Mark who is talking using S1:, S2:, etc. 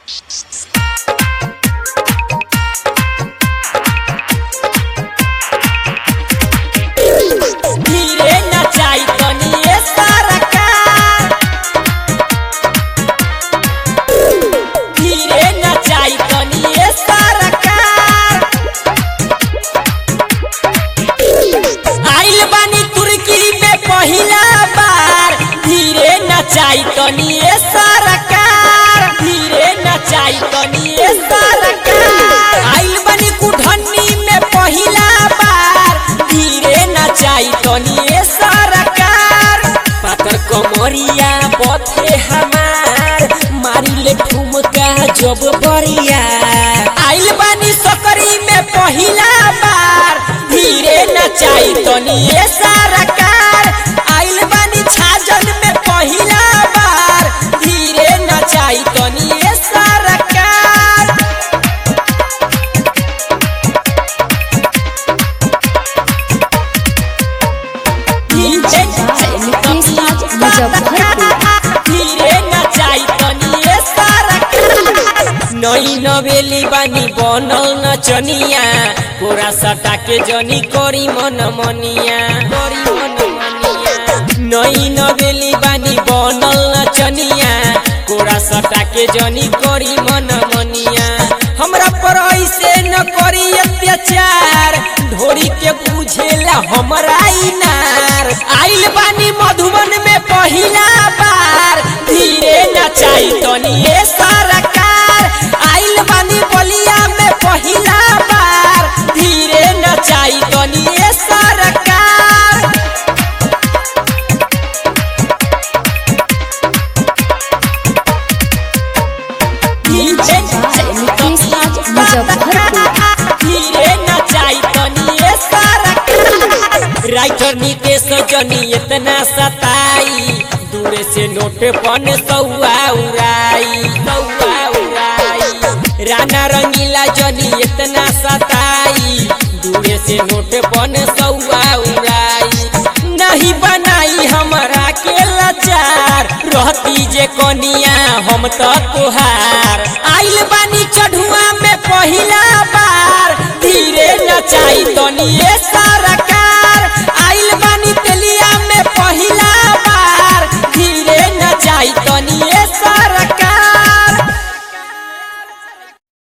S1: धीरे नचाई तनिए सरकार धीरे नचाई तनिए सरकार आइल बानी तुर्की में पहिला बार धीरे नचाई तनिए सरकार धीरे नचाई तनिए सरकार आइल बानी कुढ़नी में पहिला बार धीरे नचाई तनिए सरकार पातर कमरिया बथे हमार मारी ले ठुमका जब बरिया आइल बानी सकरी में पहिला बार धीरे नचाई तनिए सरकार आइल बानी छाजन में पहिला बार धीरे नचाई तनिए सरकार धीरे धीरे नचाई तनिए सरकार नई नवेली बानी बनल नचनिया पूरा सटा के जनी करी मन मनिया करी मन मनिया नई नवेली बानी बनल नचनिया कोरा सटा के जनी करी मन मनिया हमरा पर ऐसे न करी अत्याचार ढोरी के बुझेला हमरा इनार आइल बानी मधुबन में पहिला बार धीरे नचाई तनिए सरकार आइल बानी बलिया में पहिला बार धीरे नचाई तनिए सरकार धीरे धीरे नचाई तनिए सरकार राइटर नितेश जनी इतना सताई दूरे से नोट पन सौआ उड़ाई सौआ उड़ाई राना रंगीला जनी इतना सताई दूरे से नोट पन सौआ उड़ाई नहीं बनाई हमरा के लाचार रहती जे कनिया हम तो तोहार आइल बानी चढ़ुआ में पहिला बार धीरे नचाई तनिए